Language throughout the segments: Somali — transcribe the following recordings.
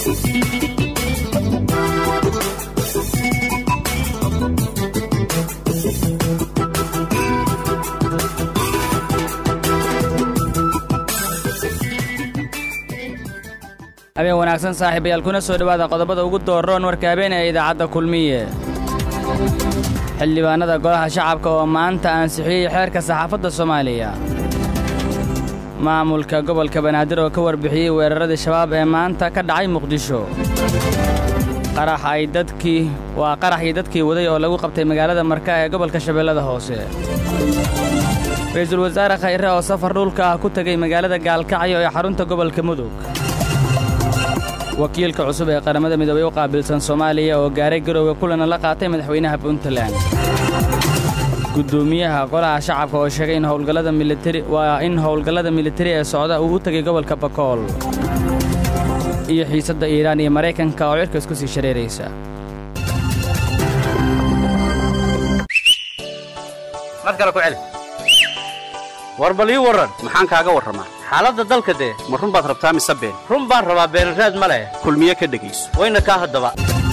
habeen wanaagsan saaxiibayaal kuna soo dhowaada qodobada ugu dooroon warka habeen ee idaacadda kulmiye xildhibaannada golaha shacabka oo maanta ansixiyey xeerka saxaafadda soomaaliya maamulka gobolka banaadir oo ka warbixiyey weeraradii shabaab ee maanta ka dhacay muqdisho qarax ay dadkii waa qaraxii dadkii waday oo lagu qabtay magaalada marka ee gobolka shabeellada hoose ra'iisul wasaare khayre oo safar dhulka ah ku tegey magaalada gaalkacyo ee xarunta gobolka mudug wakiilka cusub ee qaramada midoobey u qaabilsan soomaaliya oo gaaray garowga kulana la qaatay madaxweynaha puntland guddoomiyaha golaha shacabka oo sheegay in howlgallada militari waa in howlgallada militari ee socda uu u tegay gobolka bakool iyo xiisadda iiraan iyo maraykanka oo cirka isku sii shareeraysa mar kale ku celi war bal ii warran maxaan kaaga warramaa xaaladda dalka dee ma run baad rabtaa mise been run baan rabaa beenraad ma leh kulmiye ka dhegayso wayna kaa haddaba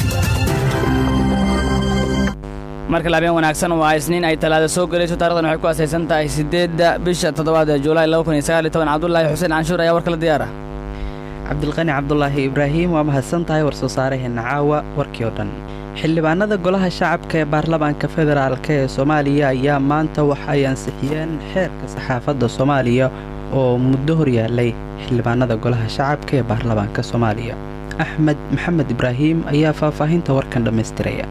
markale habeen wanaagsan waa isniin ay talaada soo gelayso taarikhdan waxay ku asaysan tahay siddeedda bisha toddobaad ee juulaay cabdulaahi xuseen canshuur ayaa war kala diyaara cabdilqani cabdulaahi ibraahim waa mahadsan tahay war soo saaraheenna caawa warkii oo dhan xildhibaanada golaha shacabka ee baarlamaanka federaalk ee soomaaliya ayaa maanta waxa ay ansixiyeen xeerka saxaafadda soomaaliya oo muddo hor yaallay xildhibaanada golaha shacabka ee baarlamaanka soomaaliya axmed maxamed ibraahim ayaa faahfaahinta warkan dhammaystiraya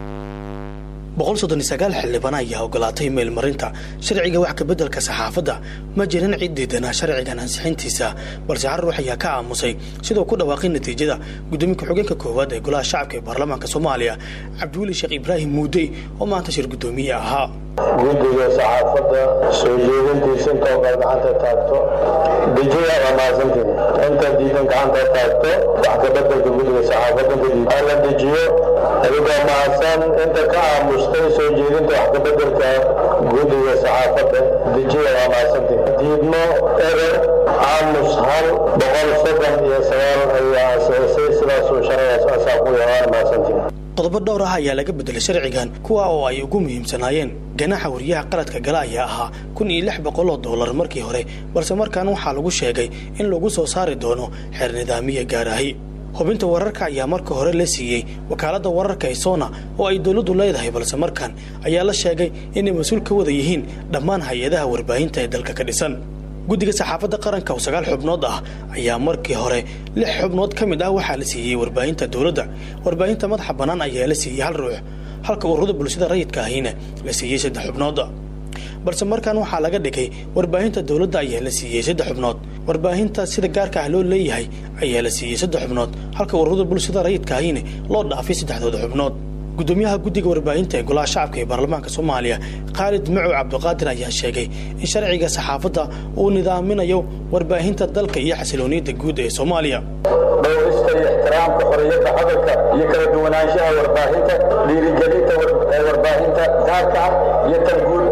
xildhibaan ayaa ogolaatay meelmarinta sharciga wax kabeddelka saxaafadda ma jirin cid diidanaa sharcigan ansixintiisa balse hal ruux ayaa ka aamusay sidoo ku dhawaaqay natiijada gudoomiye ku-xigeenka koowaad ee golaha shacabka ee baarlamaanka soomaaliya cabdiweli sheekh ibraahim muudey oo maanta shir guddoomiye ahaa guddiga saxaafadda soo jeedintiisa intoo kale gacanta taagto dejiya waa mahadsantiin inta diidan gacanta taagto wax kabeddelka guddiga saxaafadda kadib la dejiyo adigoo mahadsan inta ka aamustay soo jeedinta wax kabeddelka guddiga saxaafadda dejiya waa mahadsantiin diidmo erer aamus hal boqol soddon iyo sagaal ayaa ansixisay sidaasuu sharcigaas asaa ku yahaan mahadsantiin qodobo dhowr ah ayaa laga beddelay sharcigan kuwa oo ay ugu muhiimsanaayeen ganaaxa wariyaha qaladka gala ayaa ahaa kun iyo lix boqol oo dollar markii hore balse markaan waxaa lagu sheegay in lagu soo saari doono xeer nidaamiya gaarahi hubinta wararka ayaa marka hore la siiyey wakaaladda wararka isona oo ay dowladdu leedahay balse markan ayaa la sheegay inay mas-uul ka wada yihiin dhammaan hay-adaha warbaahinta ee dalka ka dhisan guddiga saxaafadda qaranka oo sagaal xubnood ah ayaa markii hore lix xubnood ka mid ah waxaa la siiyey warbaahinta dowladda warbaahinta madaxa bannaan ayaa la siiyey hal ruux halka ururada bulshada rayidka ahina la siiyey saddex xubnood balse markan waxaa laga dhigay warbaahinta dowladda ayaa la siiyey saddex xubnood warbaahinta sida gaarka ah loo leeyahay ayaa la siiyey saddex xubnood halka ururada bulshada rayidka ahina loo dhaafay saddexdooda xubnood gudoomiyaha guddiga warbaahinta ee golaha shacabka ee baarlamaanka soomaaliya khaalid macow cabdiqaadir ayaa sheegay in sharciga saxaafadda uu nidaaminayo warbaahinta dalka iyo xasilooniyadda guud ee soomaaliya dhowrista iyo ixtiraamka xorriyadda hadalka iyo kala duwanaanshaha warbaahinta dhiirigelinta warbaahinta gaarka ah iyo tan guud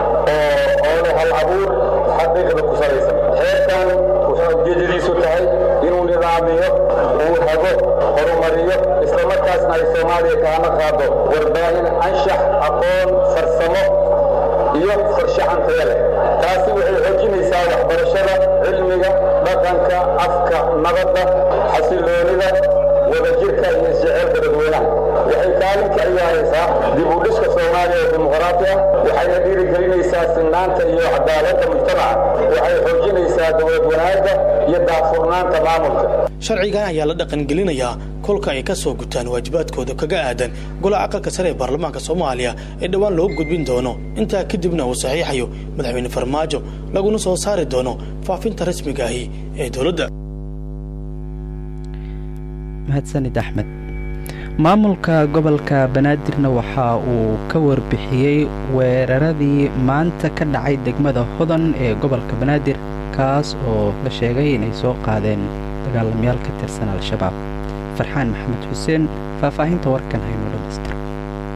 oo leh hal abuur xaqiiqda ku salaysan xeerkan wuxuu ujeedadiisu tahay inuu nidaamiyo uu hago horumariyo islamarkaasna ay soomaaliya kaana qaado warbaahin anshax aqoon farsamo iyo farshaxan taya leh taasi waxay xoojinaysaa waxbarashada cilmiga dhaqanka afka nabadda xasiloonida wadajirka iyo isjeceelka dadweynaha waxay kaalin ka ciyaaraysaa dib u dhiska soomaaliya oo dimuqraati ah waxayna dhiirigelinaysaa sinaanta iyo cadaaladda mujtamaca waxay xoojinaysaa dowlad wanaagga iyo daahfurnaanta maamulka sharcigan ayaa la dhaqangelinayaa kolka ay ka soo gutaan waajibaadkooda kaga aadan golaha aqalka sare ee baarlamaanka soomaaliya ee dhowaan loo gudbin doono intaa kadibna uu saxiixayo madaxweyne farmaajo laguna soo saari doono faafinta rasmiga ahi ee dowladda mahadsanid axmed maamulka gobolka banaadirna waxa uu ka warbixiyey weeraradii maanta ka dhacay degmada hodan ee gobolka banaadir kaas oo la sheegay inay soo qaadeen dagaalamayaal ka tirsan al-shabaab farxaan maxamed xuseen faahfaahinta warkan hayno dhamaystiro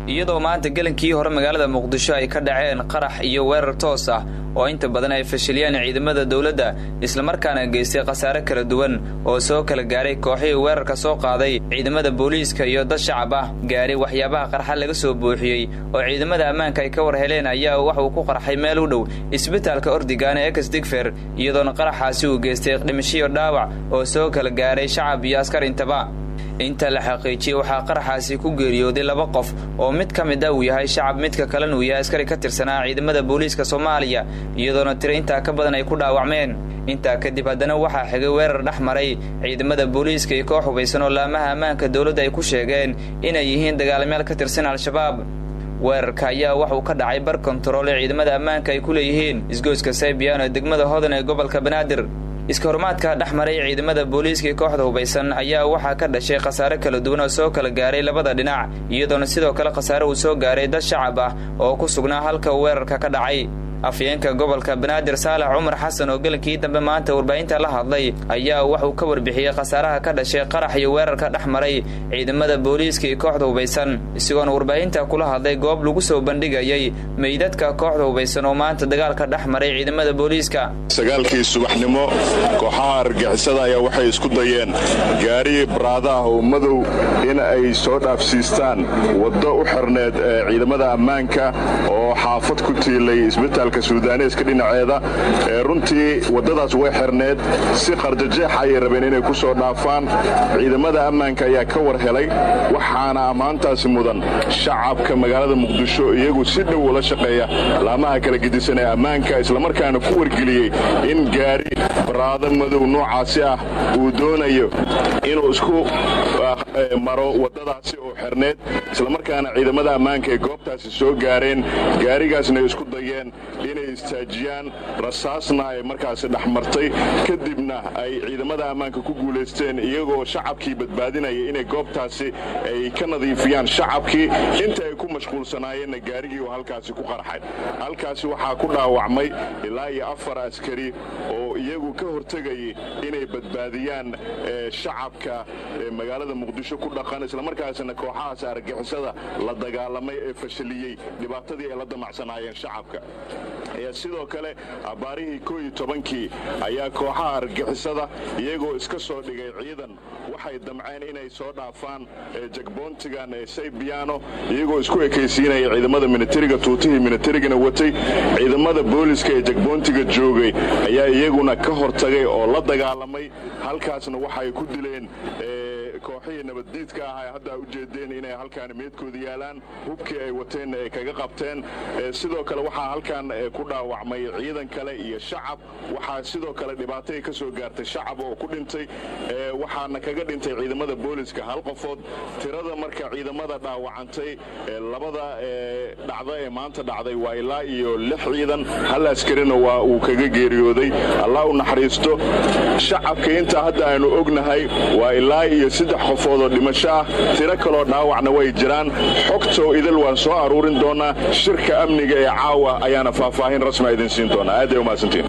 iyadoo maanta gelankii hore magaalada muqdisho ay ka dhaceen qarax iyo weerar toos ah oo inta badan ay fashiliyeen ciidamada dowladda islamarkaana geystay khasaare kala duwan oo soo kala gaaray kooxihii weerarka soo qaaday ciidamada booliiska iyo dad shacab ah gaaray waxyaabaha qarxa laga soo buuxiyey oo ciidamada ammaanka ay ka war heleen ayaa wax uu ku qarxay meel u dhow isbitaalka ordigan ee ex digfer iyadoona qaraxaasi uu geystay dhimashiyo dhaawac oo soo kala gaaray shacab iyo askar intaba inta la xaqiijiyey waxaa qaraxaasi ku geeriyooday laba qof oo mid ka mid a uu yahay shacab midka kalena uu yahay askari ka tirsanaa ciidamada booliiska soomaaliya iyadoona tiro intaa ka badan ay ku dhaawacmeen intaa kadib haddana waxaa xigay weerar dhex maray ciidamada booliiska iyo koox hubaysan oo laamaha ammaanka dowladda ay ku sheegeen inay yihiin dagaalamayaal ka tirsan al-shabaab weerarka ayaa waxuu ka dhacay bar kontarool ee ciidamada ammaanka ay ku leeyihiin isgoyska saybiyan ee degmada hodan ee gobolka banaadir iska horumaadka dhex maray ciidamada booliiska iyo kooxda hubaysan ayaa waxaa ka dhashay khasaare kala duwan oo soo kala gaaray labada dhinac iyadoona sidoo kale khasaare uu soo gaaray dad shacab ah oo ku sugnaa halka uu weerarka ka dhacay afyeenka gobolka banaadir saalax cumar xasan oo gelankii dambe maanta warbaahinta la hadlay ayaa waxuu ka warbixiyey khasaaraha ka dhashay qarax iyo weerarka dhex maray ciidamada booliiska iyo kooxda hubaysan isagoona warbaahinta kula hadlay goob lagu soo bandhigayay meydadka kooxda hubaysan oo maanta dagaalka dhex maray ciidamada booliiska sagaalkii subaxnimo kooxaha argixisada ayaa waxay isku dayeen gaari baraada ah oo madow in ay soo dhaafsiistaan waddo u xirneed ee ciidamada ammaanka oo xaafad ku tiilay isbitaalka suudaaneeska dhinaceeda runtii waddadaas way xirneed si qarjajeex ayay rabeen inay ku soo dhaafaan ciidamada ammaanka ayaa ka war helay waxaana ammaantaasi mudan shacabka magaalada muqdisho iyagu si dhow ula shaqeeya laamaha kala gedisan ee ammaanka islamarkaana ku wargeliyey in gaari baraado madow noocaasi ah uu doonayo inuu isku maro waddadaasi oo xirneed islamarkaana ciidamada ammaanka ay goobtaasi soo gaareen gaarigaasna ay isku dayeen inay istaajiyaan rasaasna ay markaasi dhex martay kadibna ay ciidamada ammaanka ku guulaysteen iyagoo shacabkii badbaadinaya inay goobtaasi ay ka nadiifiyaan shacabkii inta ay ku mashquulsanaayeenna gaarigii oo halkaasi ku qarxay halkaasi waxaa ku dhaawacmay ilaa iyo afar askari oo iyagu ka hortegayay inay badbaadiyaan shacabka magaalada muqdisho ku dhaqan islamarkaasina kooxahaas argixisada la dagaalamay ee fashiliyey dhibaatadii ay la damacsanaayeen shacabka sidoo kale abaarihii koo iyo tobankii ayaa kooxaha argixisada iyagoo iska soo dhigay ciidan waxay damceen inay soo dhaafaan jagboontigan ee saybiyaano iyagoo isku ekaysiinaya ciidamada minitariga tuutihii minitarigana watay ciidamada booliska ee jagboontiga joogay ayaa iyaguna ka hortagay oo la dagaalamay halkaasna waxay ku dileen kooxihii nabaddiidka ah ay hadda u jeedeen inay halkaan meedkooda yaalaan hubkii ay wateenna ay kaga qabteen sidoo kale waxaa halkaan ku dhaawacmay ciidan kale iyo shacab waxaa sidoo kale dhibaatay ka soo gaartay shacab oo ku dhintay waxaana kaga dhintay ciidamada booliska hal qofood tirada marka ciidamada dhaawacantay labada dhacda ee maanta dhacday waa ilaa iyo lix ciidan hal askarina waa uu kaga geeriyooday allah u naxariisto shacabka intaa hadda aynu ognahay waa ilaa iyo saddex qofood oo dhimasho ah tiro kaloo dhaawacna way jiraan xogtoo idil waan soo aruurin doonaa shirka amniga ee caawa ayaana faahfaahin rasma idin siin doonaa aad ay umahadsantiin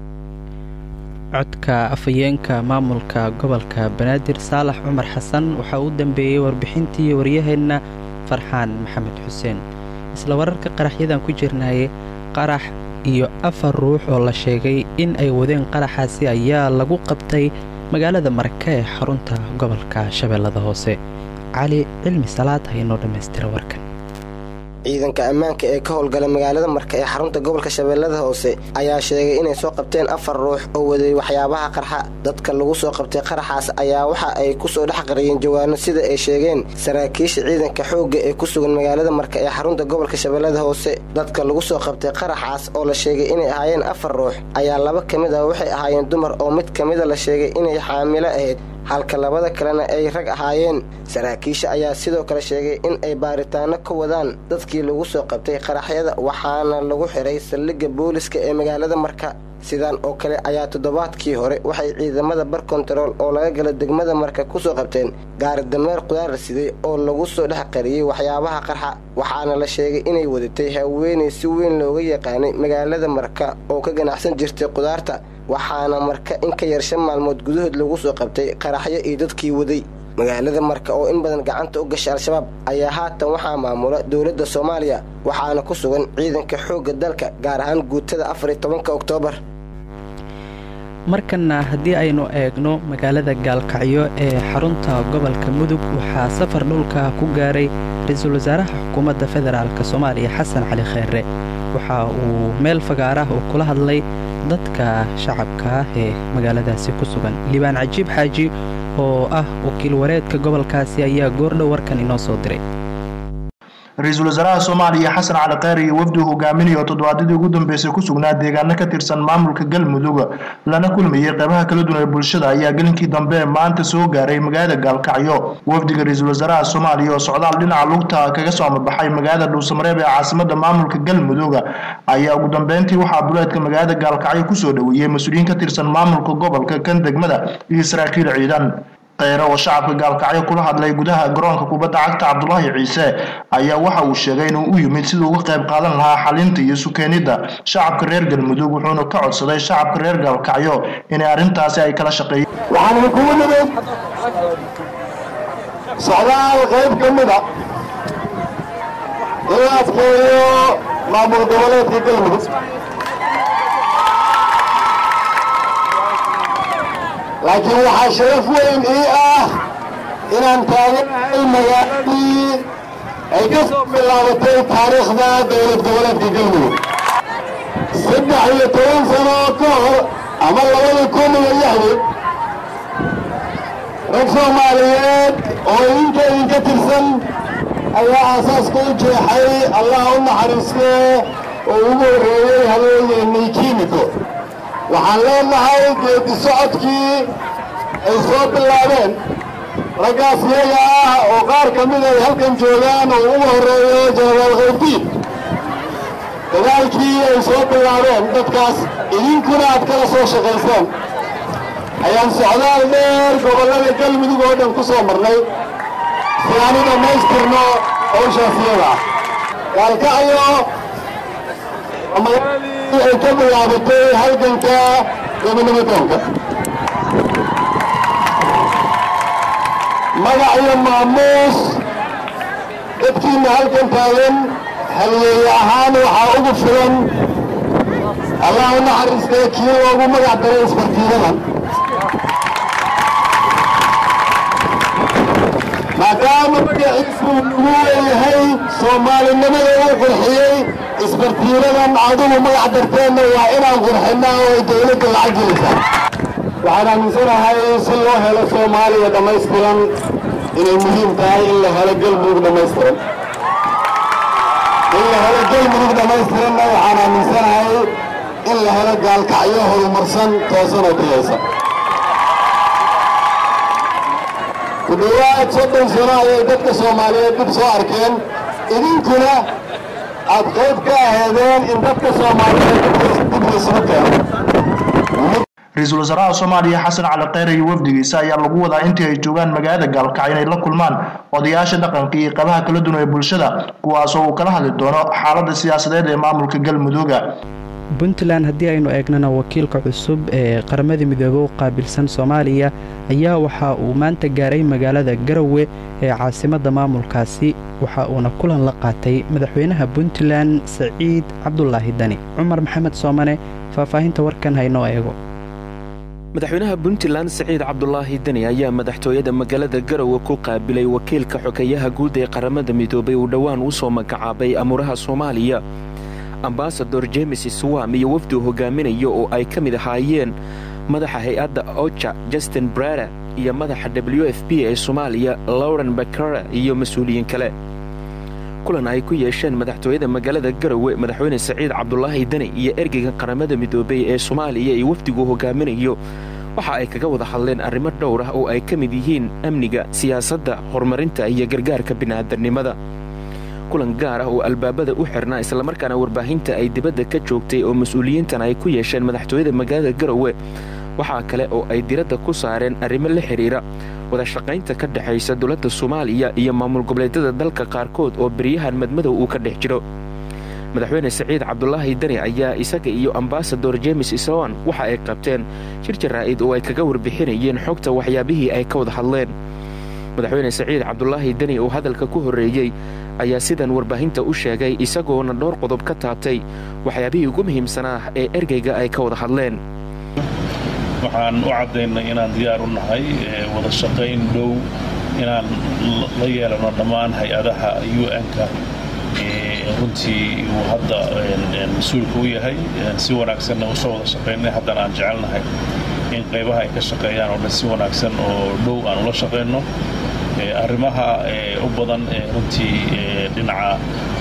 codka afhayeenka maamulka gobolka banaadir saalax cumar xasan waxaa u dambeeyey warbixintii waryaheenna farxaan maxamed xuseen isla wararka qaraxyadan ku jirnaaye qarax iyo afar ruux oo la sheegay in ay wadeen qaraxaasi ayaa lagu qabtay magaalada marka ee xarunta gobolka shabeellada hoose cali cilmi salaad haynoo dhammaystira warkan ciidanka ammaanka ee ka howlgala magaalada marka ee xarunta gobolka shabeellada hoose ayaa sheegay inay soo qabteen afar ruux oo waday waxyaabaha qarxa dadka lagu soo qabtay qaraxaas ayaa waxa ay kusoo dhex qariyeen jawaano sida ay sheegeen saraakiisha ciidanka xoogga ee ku sugan magaalada marka ee xarunta gobolka shabeellada hoose dadka lagu soo qabtay qaraxaas oo la sheegay inay ahaayeen afar ruux ayaa laba ka mid ah waxay ahaayeen dumar oo mid ka mida la sheegay inay xaamilo ahayd halka labada kalena ay rag ahaayeen saraakiisha ayaa sidoo kale sheegay in ay baaritaano ka wadaan dadkii lagu soo qabtay qaraxyada waxaana lagu xiray saldhigga booliska ee magaalada marka sidaan oo kale ayaa toddobaadkii hore waxay ciidamada bar kontarool oo laga gala degmada marka ku soo qabteen gaari dameer qudaar siday oo lagu soo dhex qariyey waxyaabaha qarxa waxaana la sheegay inay wadatay haweenay si weyn looga yaqaanay magaalada marka oo ka ganacsan jirtay qudaarta waxaana marka in ka yar shan maalmood gudahood lagu soo qabtay qaraxyo iyo dadkii waday magaalada marka oo in badan gacanta u gashay al-shabaab ayaa haatan waxaa maamula dowladda soomaaliya waxaana ku sugan ciidanka xoogga dalka gaar ahaan guutada afariyo tobanka oktoobar markanna haddii aynu eegno magaalada gaalkacyo ee xarunta gobolka mudug waxaa safar dhulka ku gaaray ra-iisul wasaaraha xukuumadda federaalk soomaaliya xasan cali kheere waxa uu meel fagaarah uu kula hadlay dadka shacabka ah ee magaaladaasi ku sugan liibaan cajiib xaaji oo ah wakiil wareedka gobolkaasi ayaa goordhow warkan inoo soo diray ra-iisul wasaaraha soomaaliya xasan cali kheyre iyo wafdi hogaaminayo toddobaadadii ugu dambeysay ku sugnaa deegaano ka tirsan maamulka galmudug lana kulmayay qeybaha kala duwan ee bulshada ayaa gelinkii dambe maanta soo gaaray magaalada gaalkacyo wafdiga ra-iisul wasaaraha soomaaliya oo socdaal dhinaca lugta kaga soo amabaxay magaalada dhuusamareeb ee caasimada maamulka galmudug ayaa ugu dambeyntii waxaa duleedka magaalada gaalkacyo kusoo dhoweeyey mas-uuliyiin ka tirsan maamulka gobolka kan degmada iyo saraakiil ciidan kheyre oo shacabka gaalkacyo kula hadlay gudaha garoonka kubadda cagta cabdulaahi ciise ayaa waxa uu sheegay inuu u yimid siduu uga qayb qaadan lahaa xalinta iyo sukeenidda shacabka reer galmudug wuxuuna ka codsaday shacabka reer gaalkacyo inay arrintaasi ay kala shaqeeyeen waxaan kugu nimid socdaal qayb ka mida in la adkeeyo maamul goboleedka galmudug laakiin waxaa sharaf weyn ii ah inaan taaganahay magaaladii ay ka soo bilaabatay taariikhda dowlad goboleedka galmudug saddex iyo toban sano ka hor ama labada kun iyo lixdii rag soomaaliyeed oo idinka idinka tirsan ayaa aasaaska u jeexay allah u naxariiste oo ugu horreeyey haweeneennay kiimiko waxaan leenahay geedi socodkii ay soo bilaabeen raggaas iyaga ah oo qaar ka mid ay halkan joogaan oo ugu horreeyo jenaraal khawdiin dagaalkii ay soo bilaabeen dadkaas idinkuna aad kala soo shaqayseen ayaan socdaal dheer gobollada galmudug oo dhan ku soo marnay si aan u dhammaystirno hawshaas iyada ah gaalkacyo magaaladii ay ka bilaabatay halganka gobonimodoonka magac iyo maamuus dadkiina halkan taagan halyeeye ahaan waxaa ugu filan allah u naxariistee kii loogu magac daray isbartiidadan maadaama magaciisu lagu leeyahay soomaalinimada uu qurxiyey isbartiiradan adugu magac darteenna waa inaan qurxinnaa oo ay dowladda lacag gelisaa waxaan aaminsanahay si loo helo soomaaliya dhammaystiran inay muhiim tahay in la helo galmudug dhammaystiran in la helo galmudug dhammaystiranna waxaan aaminsanahay in la helo gaalkacyo horumarsan toosan oo tayaysan ku dhowaad soddon sano ayay dadka soomaaliyeed dib soo arkeen idinkuna aad qayb ka aheedeen in dadka soomaaliyeed dib laysugu keeno ra-iisul wasaaraha soomaaliya xasan cali kheyre iyo wafdigiisa ayaa lagu wadaa intii ay joogaan magaalada gaalkacyo inay la kulmaan odayaasha dhaqanka iyo qabaha kala duwan ee bulshada kuwaasoo uu kala hadli doono xaaladda siyaasadeed ee maamulka galmudugga puntland haddii aynu eegnana wakiilka cusub ee qaramada midoobey u qaabilsan soomaaliya ayaa waxa uu maanta gaaray magaalada garowe ee caasimadda maamulkaasi waxa uuna kulan la qaatay madaxweynaha puntland saciid cabdulaahi dani cumar maxamed soomane faahfaahinta warkan haynoo eego madaxweynaha puntland saciid cabdulaahi deni ayaa madaxtooyada magaalada garowe ku qaabilay wakiilka xogeeyaha guud ee qaramada midoobay uu dhowaan u soo magacaabay amuuraha soomaaliya ambasador jemes swam iyo wafdu hogaaminayo oo ay ka mid ahaayeen madaxa hay-adda oja justin brada iyo madaxa w f b ee soomaaliya lauren bakara iyo mas-uuliyiin kale kulan ay ku yeesheen madaxtooyada magaalada garowe madaxweyne saciid cabdulaahi deni iyo ergeyga qaramada midoobey ee soomaaliya iyo wafdigu hogaaminayo waxa ay kaga wada hadleen arrimo dhowr ah oo ay ka mid yihiin amniga siyaasadda horumarinta iyo gargaarka bini'aadamnimada kulan gaar ah oo albaabada u xirnaa islamarkaana warbaahinta ay dibadda ka joogtay oo mas-uuliyiintan ay ku yeesheen madaxtooyada magaalada garowe waxaa kale oo ay diradda ku saareen arrimo la xidhiira wadashaqaynta ka dhexaysa dowladda soomaaliya iyo maamul goboleedyada dalka qaarkood oo beryahan madmadow uu ka dhex jiro madaxweyne saciid cabdulaahi deni ayaa isaga iyo ambasador jemes iswan waxa ay qabteen shir jaraa'id oo ay kaga warbixinayeen xogta waxyaabihii ay ka wada hadleen madaxweyne saciid cabdulaahi deni oo hadalka ku horreeyey ayaa sidan warbaahinta u sheegay isagoona dhowr qodob ka taabtay waxyaabihii ugu muhiimsanaa ee ergeyga ay ka wada hadleen waxaan u caddaynay inaan diyaar u nahay wada shaqayn dhow inaan la yeelano dhammaan hay-adaha un-ka runtii uu hadda mas-uulka u yahay si wanaagsanna usoo wada shaqaynay haddana aan jecelnahay in qaybaha ay ka shaqeeyaan oo dhan si wanaagsan oo dhow aan ula shaqayno arrimaha u badan runtii dhinaca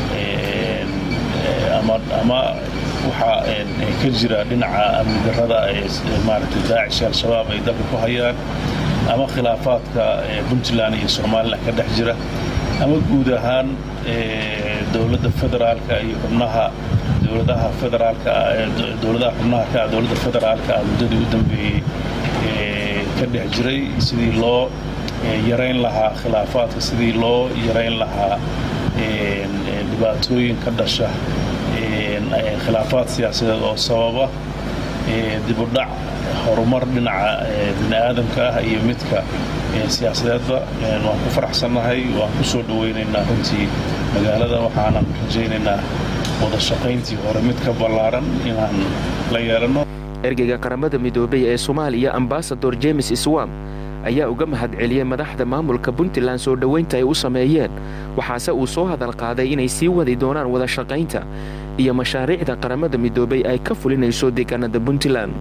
ama waxaa ka jira dhinaca amni darrada maaragtay daacish al-shabaab ay dalka ku hayaan ama khilaafaadka puntland iyo somalilan ka dhex jira ama guud ahaan dowladda federaalka iyo xubnaha dowladaha federaalka dowladaha xubnaha ka dowladda federaalka ah muddadii u dambeeyey ka dhex jiray sidii loo yarayn lahaa khilaafaadka sidii loo yarayn lahaa dhibaatooyin ka dhasha khilaafaad siyaasadeed oo sababa dibudhac horumar dhinaca bini'aadamka ah iyo midka siyaasadeedba waan ku faraxsannahay waan ku soo dhowaynaynaa runtii magaalada waxaanan rajaynaynaa wada shaqayntii hore mid ka ballaaran inaan la yeelanno ergeyga qaramada midoobay ee soomaaliya ambasador james swam ayaa uga mahad celiyey madaxda maamulka puntland soo dhowaynta ay u sameeyeen waxaase uu soo hadal qaaday inay sii wadi doonaan wada shaqaynta iyo mashaariicda qaramada midoobay ay ka fulinayso deegaanada puntland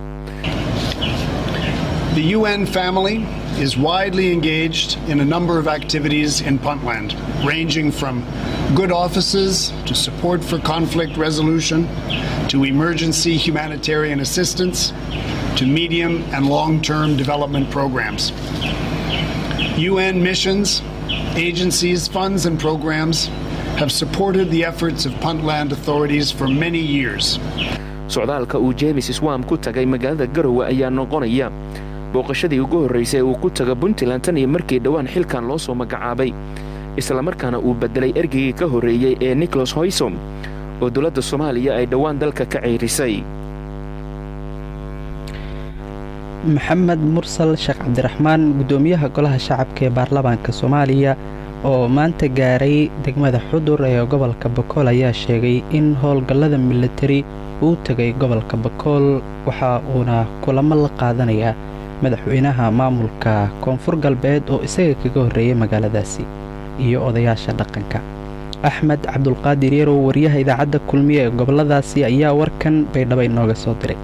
The UN family is widely engaged in a number of activities in Puntland, ranging from good offices to support for conflict resolution to emergency humanitarian assistance to medium and long term development programs. UN missions, agencies, funds, and programs have supported the efforts of Puntland authorities for many years. socdaalka uu jeemis swam ku tagay magaalada garowe ayaa noqonaya booqashadii ugu horraysay uu ku taga puntland tan iyo markii dhowaan xilkan loo soo magacaabay islamarkaana uu beddelay ergeygii ka horreeyey ee nicholas hoysom oo dowladda soomaaliya ay dhowaan dalka ka ceyrisay maxamed mursal sheekh cabdiraxmaan guddoomiyaha golaha shacabka ee baarlamaanka soomaaliya oo maanta gaaray degmada xudur ee gobolka bakool ayaa sheegay in howlgallada militari uu tegay gobolka bakool waxa uuna kulamo la qaadanayaa madaxweynaha maamulka koonfur galbeed oo isaga kaga horreeyey magaaladaasi iyo odayaasha dhaqanka axmed cabdulqaadir yarow wariyaha idaacadda kulmiye ee gobolladaasi ayaa warkan baydhabo inooga soo diray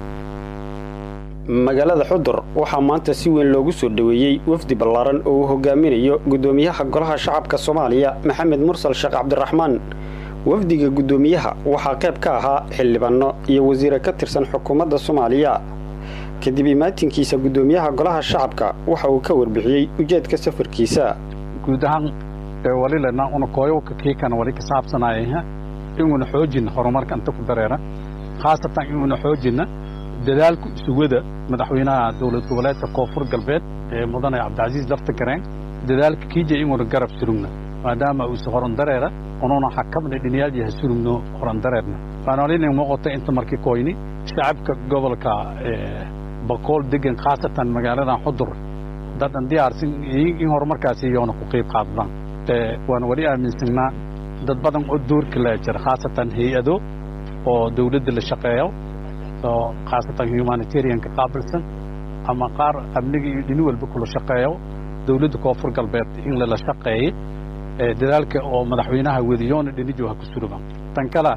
magaalada xudur waxaa maanta si weyn loogu soo dhoweeyey wafdi ballaaran oo uu hogaaminayo guddoomiyaha golaha shacabka soomaaliya maxamed mursal sheekh cabdiraxmaan wafdiga guddoomiyaha waxaa qayb ka ahaa xildhibanno iyo wasiire ka tirsan xukuumadda soomaaliya kadib imaatinkiisa guddoomiyaha golaha shacabka waxa uu ka warbixiyey ujeedka safarkiisa guud ahaan walilena una kooyowka kiikan wali ka saabsanayah inuuna xoojinna horumarka inta ku dareera khaasatan inuuna xoojinna dadaalku isugada madaxweynaha dowlad goboleedka koonfur galbeed ee mudane cabdicasiis lafta gareen dadaalka kiija inuuna garab surugna maadaama uusa horandareera ununa xakabna dhiniyaalyaha surugno horandareerna waanolina muuqata inta markii koyni shacabka gobolka bakool degan khaasatan magaaladan xudur dadan diyaarsan in horumarkaasi iyoona ku qayb qaadadaan waan wali aaminsanaa dad badan oo doorka laa jira khaasatan hay-ado oo dowladda la shaqeeyo oo khaasatan humanitarianka qaabilsan ama qaar amniga iyo dhini walba kula shaqeeyo dowladda koonfur galbeed in lala shaqeeye dadaalka oo madaxweynaha wadiyoona dhinijo ha ku suruban tan kale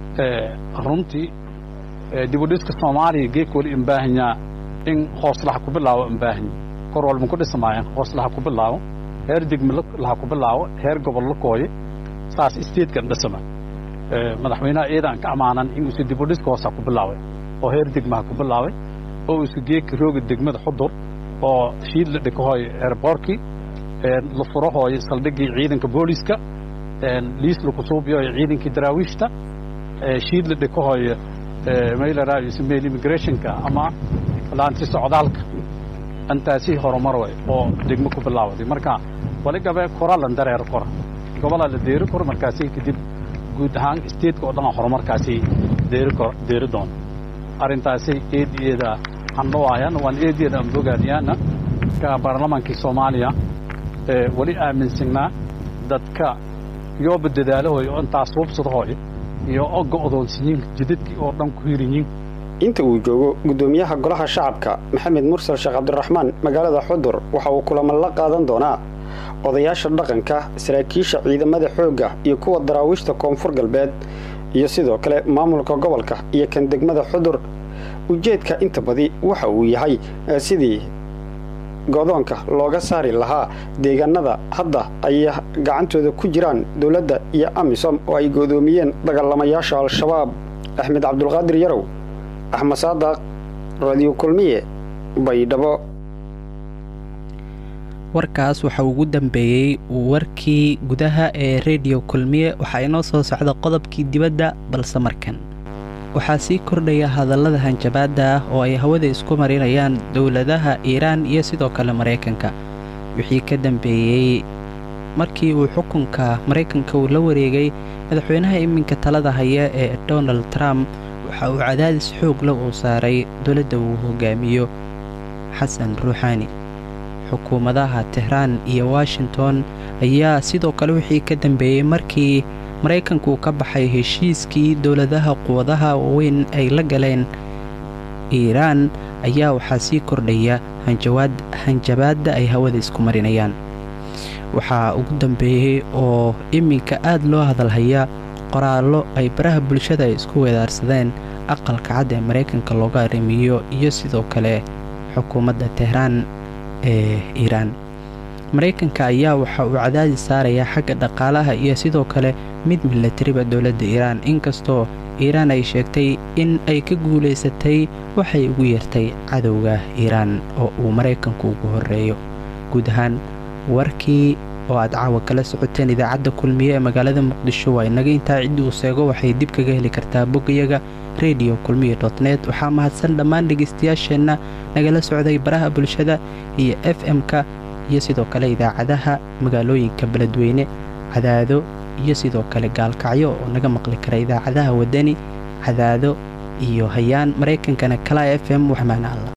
runtii dibudhiska soomaaliya geek wali imbaahanyaa in hooslaha ku bilaabo imbaahan kor walba ku dhismaayaan hooslaha ku bilaabo heer degme laha ku bilaabo heer gobol la kooye saas statekan dhisma madaxweynaha ciidan ka ammaanan inuusa dibudhiska hoosa ku bilaabay oo heer degmaha ku bilaabay oo uusa geeka rooga degmada xudur oo shiid la dhikahoy airboorkii la furahooy saldhigii ciidanka booliska liis laku suubiyoy ciidankii daraawiishta shiid la dhikahoy maylaraaismail immigrationka ama laanti socdaalka intaasi horumar way oo degmo ku bilaawaday marka wali gabe kora lan dareer kora gobolaa la deeri koro markaasi kadib guud ahaan statetka oo dhan horumarkaasi deeri kor deeri doono arrintaasi eediyeeda handhawaayaan waan eediyeeda aan bogaadiyaana ka baarlamaankii soomaaliya weli aaminsanaa dadka yooba dadaalahoy oo intaas hubsadahooy iyo o go'doonsiyiin jidadkii oo dhan ku hirinyiin inta uu joogo guddoomiyaha golaha shacabka maxamed mursal sheekh cabdiraxmaan magaalada xudur waxa uu kulamo la qaadan doonaa odayaasha dhaqanka saraakiisha ciidamada xoogga iyo kuwa daraawiishta koonfur galbeed iyo sidoo kale maamulka gobolka iyo kan degmada xudur ujeedka inta badi waxa uu yahay sidii godoonka looga saari lahaa deegaanada hadda ay gacantooda ku jiraan dowladda iyo amisom oo ay godoomiyeen dagaalamayaasha al-shabaab axmed cabdulqaadir yarow axmed saadaq radio kulmiye baydhabo warkaas waxa ugu dambeeyey warkii gudaha ee rediyo kulmiye waxaa inoo soo socda qodobkii dibadda balse markan waxaa sii kordhaya hadallada hanjabaadda ah oo ay hawada isku marinayaan dowladaha iiraan iyo sidoo kale maraykanka wixii ka dambeeyey markii uu xukunka maraykanka uu la wareegay madaxweynaha iminka talada haya ee donald trump waxa uu cadaadis xoogla uu saaray dowladda uu hogaamiyo xasan ruuxaani xukuumadaha tehraan iyo washington ayaa sidoo kale wixii ka dambeeyey markii maraykanku uu ka baxay heshiiskii dowladaha quwadaha waaweyn ay la galeen iiraan ayaa waxaa sii kordhaya hanjabaadda ay hawada isku marinayaan waxaa ugu dambeeyey oo iminka aad loo hadalhaya qoraallo ay baraha bulshada ay isku weedaarsadeen aqalka cad ee maraykanka looga arrimiyo iyo sidoo kale xukuumadda tehraan ee iiraan maraykanka ayaa waxa uu cadaadis saarayaa xagga dhaqaalaha iyo sidoo kale mid milatariba dowladda iiraan inkastoo iiraan ay sheegtay in ay ka guulaysatay waxay ugu yeertay cadowga iiraan oo uu maraykanku ugu horreeyo guud ahaan warkii oo aad caawa kala socoteen idaacadda kulmiye ee magaalada muqdisho waa inaga intaa ciddii uu seego waxay dib kaga heli kartaa boggayaga rediyo kulmiye dot net waxaa mahadsan dhammaan dhegaystayaasheenna nagala socday baraha bulshada iyo f m-ka iyo sidoo kale idaacadaha magaalooyinka beledweyne cadaado iyo sidoo kale gaalkacyo oo naga maqli kara idaacadaha waddani cadaado iyo hayaan maraykankana kala f m waxmaana alla